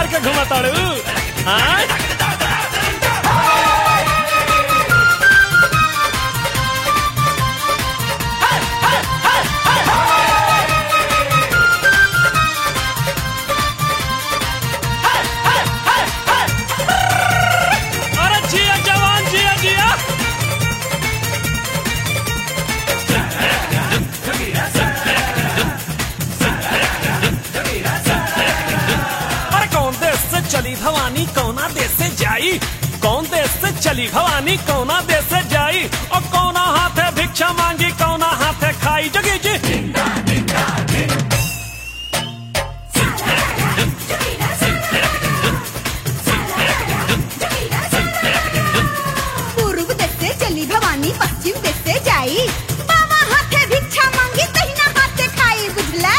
के घुमताड़ू हाँ अरे जिया जवान जिया जिया अरे कौन देश से चली भवानी कौना देश से जाई कौन देश से चली भवानी कौना देश से जाई और कौना हाथे भिक्षा मांगी कौना हाथे खाई जगी जी पूर्व देश से चली भवानी पश्चिम देश से जाई बाबा हाथे भिक्षा मांगी तहिना हाथे खाई बुझला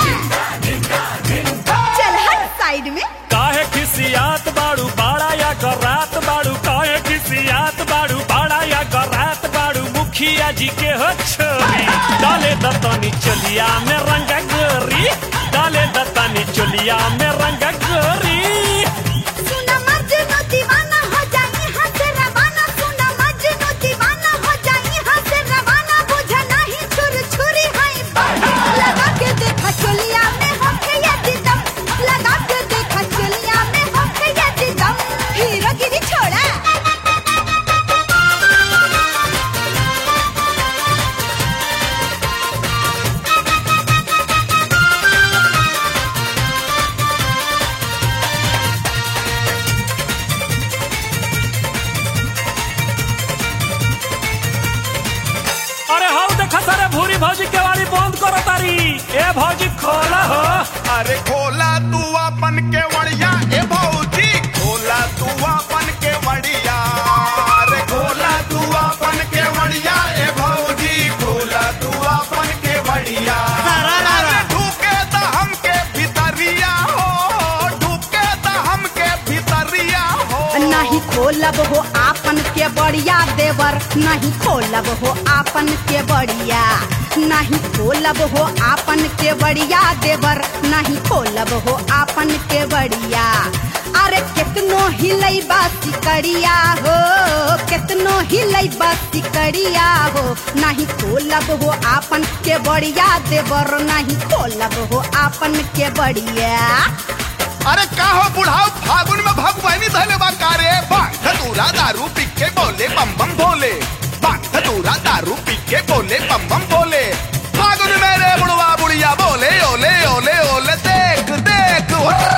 चल हट साइड में काहे खिसियात बाड़ू बाड़ा या गरात बाड़ू काहे खिसियात बाड़ू बाड़ा या गरात बाड़ू मुखिया जी के हो छोरी डाले दतनी चलिया में रंग गोरी डाले दतनी चलिया में रंग गोरी सुना मजनू दीवाना हो जाई हाथ से रवाना सुना मजनू दीवाना हो जाई हाथ से रवाना बुझा नहीं छुर छुरी हाय बाड़ी लगा के देखा चलिया में होके ये दिदम लगा के देखा चलिया में होके ये दिदम हीरो गिरी छोड़ा अरे हाउ देखा सारे भूरी भौजी केवाड़ी बंद करो तारी ए भौजी खोला हो अरे खोला तू अपन के वड़िया ए भौजी खोला तू अपन के वड़िया अरे खोला तू अपन के वड़िया ए भौजी खोला तू अपन के वड़िया अरे ढूके त हमके भितरिया हो ढूके त हमके भितरिया हो नहीं खोलब हो आपन के बढ़िया देवर नहीं खोलब हो आपन के बढ़िया नहीं खोलब हो आपन के बढ़िया देवर नहीं खोलब हो आपन के बढ़िया अरे कितनो हिलई बासी करिया हो कितनो हिलई बासी करिया हो नहीं खोलब हो आपन के बढ़िया देवर नहीं खोलब हो आपन के बढ़िया अरे का हो बुढ़ाओ फागुन में भगवानी धले बा कारे बांग धतूरा दारू पी के बोले बम बम भोले बांग धतूरा दारू पी के बोले बम बम भोले फागुन में रे बुढ़वा बुढ़िया बोले ओले ओले ओले देख देख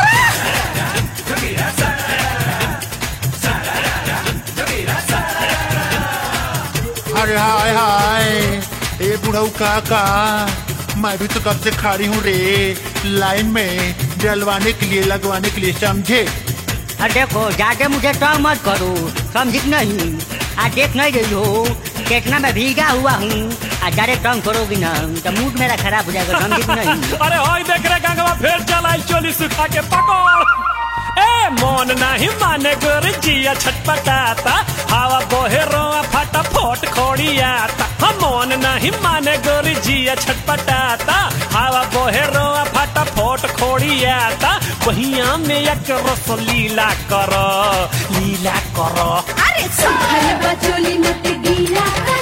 अरे हाय हाय ए बुढ़ऊ काका मैं भी तो कब से खड़ी हूँ रे लाइन में जलवाने के लिए लगवाने के लिए समझे और देखो ज्यादा मुझे तंग मत करो समझी कि नहीं आ देख नहीं रही हो कितना मैं भीगा हुआ हूँ आ ज्यादा तंग करोगी ना तो मूड मेरा खराब हो जाएगा समझी कि नहीं अरे होई देख रे गंगवा फिर चलाई चोली सुखा के पकड़ ए मन नहीं माने गोर जिया छटपटाता हवा बोहे रोआ फटा फोट खोड़ियाता हम मन नहीं माने गोर जिया छटपटाता हवा बोहे रोआ फटा फोट खोड़ियाता बहिया में एक रस लीला कर लीला कर अरे सुखल बचोली मत गीला कर